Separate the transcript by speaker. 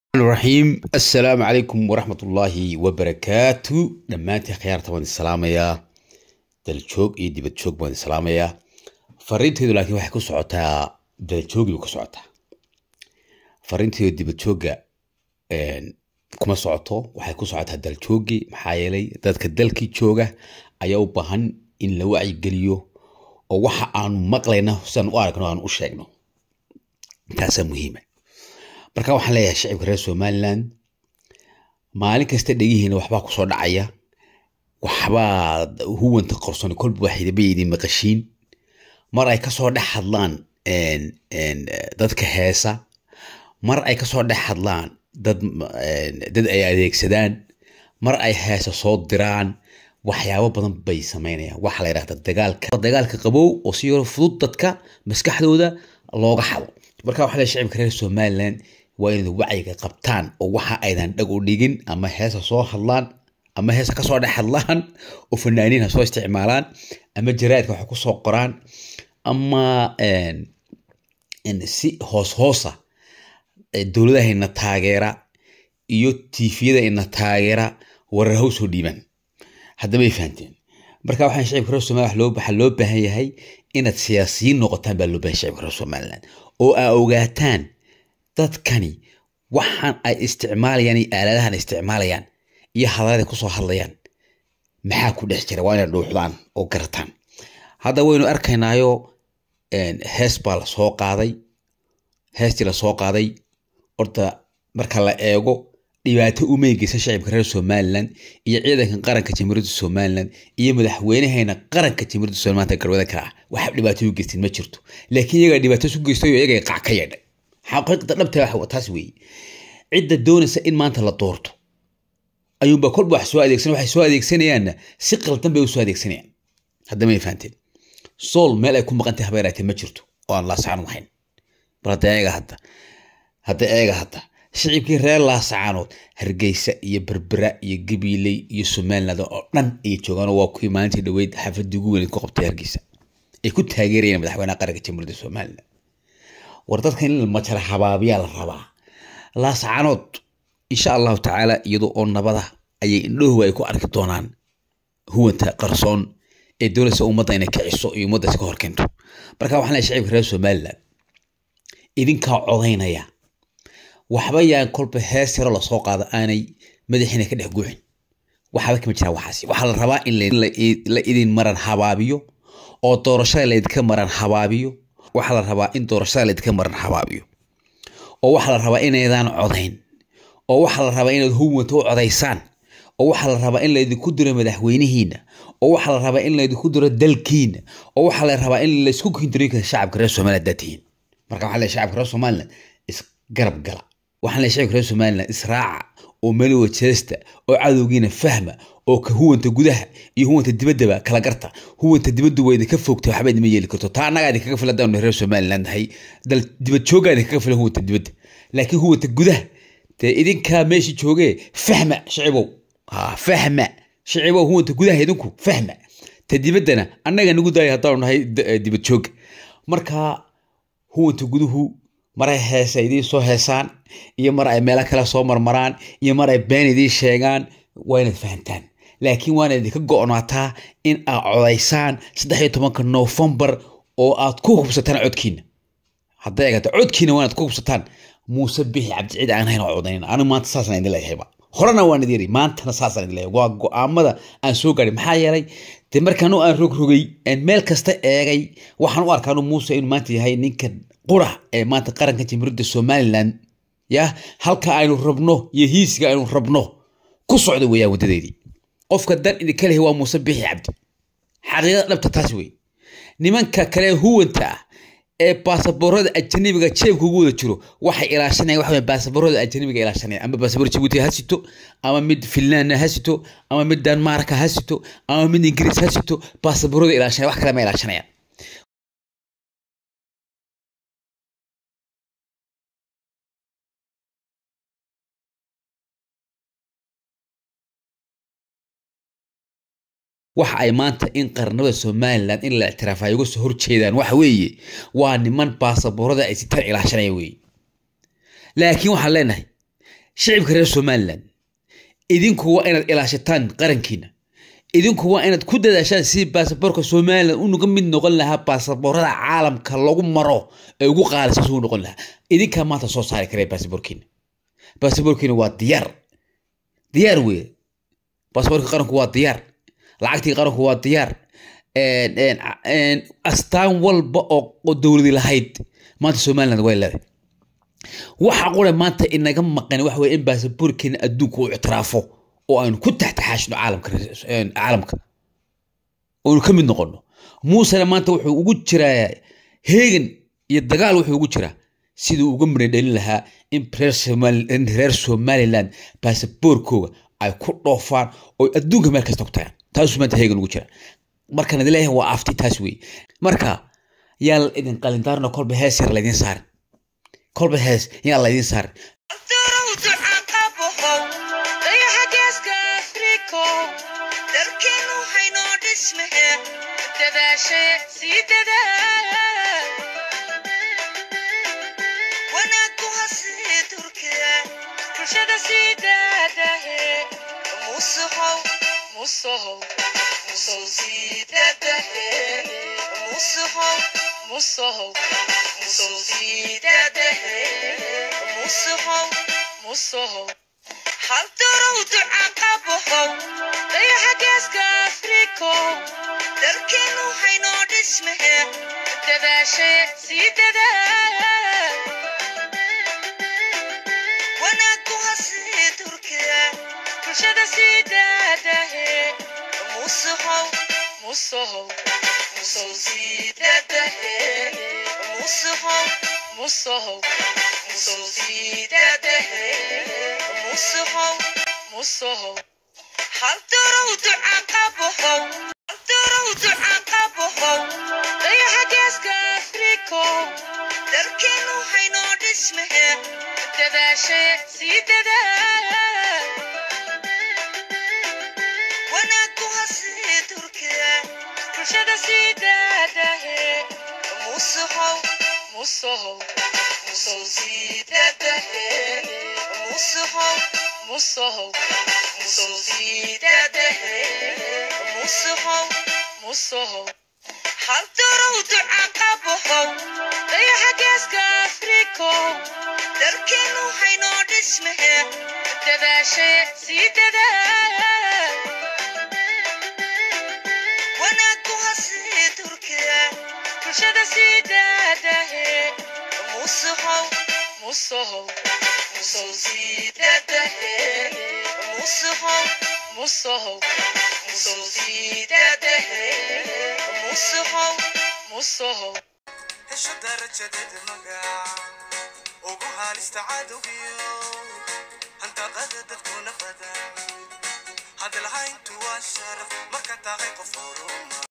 Speaker 1: raxiim assalaamu calaykum waraxmat ullaahi wabarakaatu dhammaantiin khiyaarta waan islaamayaa daljoog iyo dibad joog baan islaamayaa fariinteydu laakiin waxay ku socotaa daljoogi bay ku socotaa fariinteydu dibad joogga kuma socoto waxay ku socotaa daljoogi maxaa yeelay dadka dalkii jooga ayaa u baahan in la wacyigeliyo oo waxa aanu maqlayna sidaan u aragno aanu u sheegno taasaa muhiima marka waxaan leeyahay shacibka reer somaliland maalin kasta dhegihiina waxbaa kusoo dhacaya waxbaa huwanta qorsoni kolba waxidaba idin maqashiin mar ay kasoo dhex hadlaan dadka heesa mar ay kasoo dhex hadlaan dad dad ay adeegsadaan mar ay heesa soo diraan waxyaabo badan bay samaynayaan waxa la yidhahda dagaalka dagaalka qabow oo si yaro fudud dadka maskaxdooda looga xado marka waxaa leeyahay shacibka reer somaliland waa inaad wacyiga qabtaan oo waxa aydan dhag u dhigin ama heesa soo hadlaan ama heesa kasoo dhex hadlaan oo fanaaniin ha soo isticmaalaan ama jaraadka wax kusoo qoraan ama si hoos hoosa dowladahayna taageera iyo tiifiyada ina taageera warar haw soo dhiibaan haddabay fahanteen marka waxaan shacibka reer somaliland waxaa loo baahan yahay inaad siyaasiyiin noqotaan baa loo baahan shacibka reer somaliland oo aa ogaataan dadkani waxaan ay isticmaalayaan iyo aaladahan isticmaalayaan iyo hadalada kusoo hadlayaan maxaa ku dhex jira waa inay dhuuxdaan oo garataan hadda waynu arkaynaayo hees baa lasoo qaaday heestii lasoo qaaday horta marka la eego dhibaato umay geysan shacibka reer somaliland iyo ciidankan qaranka jamhuuriyadda somaliland iyo madaxweynahayna qaranka jamhuuriyadda somaliland galwada ka ah waxa dhibaato u geysteen ma jirto laakiin iyagaa dhibaato su geystay oo iyagay qac ka yeedhay xaqiiqda dhabta waxa taas weeye cidda doonaysa in maanta la doorto ayuunba kolba wax soo adeegsan waxay soo adeegsanayaanna si qaldan bay u soo adeegsanayaan hadda may fahanteen sool meel ay ku maqantay habeeraatee ma jirto oo aan laasacaan lahayn bal hadda eega hadda hadda eega hadda shicibkii reer laasacaanood hargeysa iyo berbera iyo gabiiley iyo somaliland oo dhan ayay joogaan waa kuwii maalintii dhaweyd xaafadii ugu weyneed ku qabtay hargeysa ay ku taageerayeen madaxweynaha qaranka jamhuuriyadda somaliland war dadkan in majara habaabiyaa la rabaa laascaanood insha allahu tacaala iyadoo oo nabada ayay indhahowa ay ku arki doonaan huwanta qarsoon ee dowladsa ummadda inay kiciso iyo ummadda iska horkeento marka waxaan leeyahay shacibka reer somaliland idinkaa codaynaya waxba yaan kolba hees yaro lasoo qaado aanay madaxiina ka dhex guuxin waxba kama jiraan waxaasi waxaa la rabaa in la idin maran habaabiyo oo doorashada laydinka maran habaabiyo waxaa la rabaa in doorashada laydinka maran habaabiyo oo waxaa la rabaa inaydaan codayn oo waxaa la rabaa inaad huwanta u codaysaan oo waxaa la rabaa in laydinku diro madaxweynihiina oo waxaa la rabaa in laydinku diro dalkiina oo waxaa la rabaa in laysku kindiro shacabka reer somaliland daatihiin marka waxaa leeyahay shacabka reer somaliland isgarab gala waxaan leeyahay shacabka reer somaliland israaca oo melowa jeesta oo cadowgiina fahma oo ka huwanta gudaha iyo huwanta dibaddaba kala garta huwanta dibaddu waa idinka fogtay waxba idima yeeli karto taa annagaa idinkaga filan haddaanu reer somaliland nahay dal dibad joogaa idinkaga filan huwanta dibadda laakiin huwanta gudaha dee idinkaa meeshii joogee fahma shicibow ha fahma shicibow huwanta gudaha idinku fahma ta dibaddana annaga nagu daaya haddaanu nahay dibad jooga marka huwanta guduhu mar ay heesa idiin soo heesaan iyo mar ay meelo kale soo marmaraan iyo mar ay been idiin sheegaan waa inaad fahantaan laakiin waana idinka go-naataa in aad codaysaan saddex iyo tobanka noofembar oo aad ku hubsataan codkiina hadday eegata codkiina waanaad ku hubsataan muuse bixi cabdiciid aan hayn oo codayn anigu maanta saasaan idin leeyahayba horena waan idin yiri maantana saasaan idin leeyahay waa go-aamada aan soo gaadhay maxaa yeelay dee markaanu aan rogrogay meel kasta eegay waxaan u arkaanu muuse inuu maanta yahay ninka qura ee maanta qaranka jamhuuriyadda somaliland ya halka aynu rabno iyo hiisiga aynu rabno ku socda weeyaan waddadeedii qofka dan idinka lehi waa muuse bixi cabdi xaqiiqada dhabta taas wey nimanka kale huwanta ah ee baasaboorada ajanabiga jeebka ugu wada jiro waxay ilaashanayaan waxa baasaboorada ajanabiga ilaashanayaan ama baasaboor jabuuti ha sito ama mid finland ha sito ama mid denmark ha sito ama mid ingiriis ha sito baasaboorada ilaashanaya wax kale ma ilaashanayaan waxa ay maanta in qarnimada somalilan in la ictiraafa ay uga soo horjeedaan waxa weeye waa niman baasaboorada ay sitaan ilaashanaya weeye laakiin waxaan leenahay shicibka reer somalilan idinku waa inaad ilaashataan qarankiina idinku waa inaad ku dadaashaan sidii baasaboorka somalilan unaga mid noqon lahaa baasaboorada caalamka lagu maro ee ugu qaalisan suu noqon lahaa idinkaa maanta soo saari karaya baasaboorkiina baasaboorkiina waa diyaar diyaar weye baasaboorka qaranku waa diyaar lacagtii qaranku waa diyaar astaan walba oo dowladi lahayd maanta somaliland way leedahay waxa qura maanta inaga maqan waxa weye in baasaboorkeena adduunka uu ictiraafo oo aynu ku taxtaxaashno caalamka caalamka oonu ka mid noqono muusena maanta wuxuu ugu jiraa heegan iyo dagaal wuxuu ugu jiraa siduu uga miradhelin lahaa in reer somaliland baasaboorkooga ay ku dhoofaan oo adduunka meel kasta ku tagaan taasuu maanta heegan ugu jira markaan idin leeyahay waa afti taas wey marka yaa idin qalindaarna kolba hees yar laydin saarin kolba hees yaa laydin saarin
Speaker 2: musohow musow siidadahe musohow musohow musow siidadahe musohow musohow haldorow duca qabohow dayaxa geeska afrikow darkeenu haynoo dhismehe dadaashe sii dadaa wanaagu hasii turkiya bulshada sii daadahe musohow musohow musow sii daadahe musohow musohow musow sii daadahe musohow musohow haldorow duca qabohow haldorow duca qabohow dayaxa geeska afrikow darkeenu haynoo dhismehe dadaashe sii dadaa wanaagu hasii turkiya bulshada sii daadahe musohow musohow musow sii daadahe musohow musohow musow sii daadahe musohow musohow haldorow duca qabohow dayaxa geeska afrikow darkeenu haynoo dhismehe dadaashe sii dadaa wanaagu hasii turkiya bulshada sii daadahe musohow musohow musow sii daadahe musohow musohow musow sii daadahe musohow musohow
Speaker 3: hesho darajadeeda magac ugu haalista cadowgiyo handaqada dadkuna badan hadalhayntu waa sharaf marka tahay qof horuma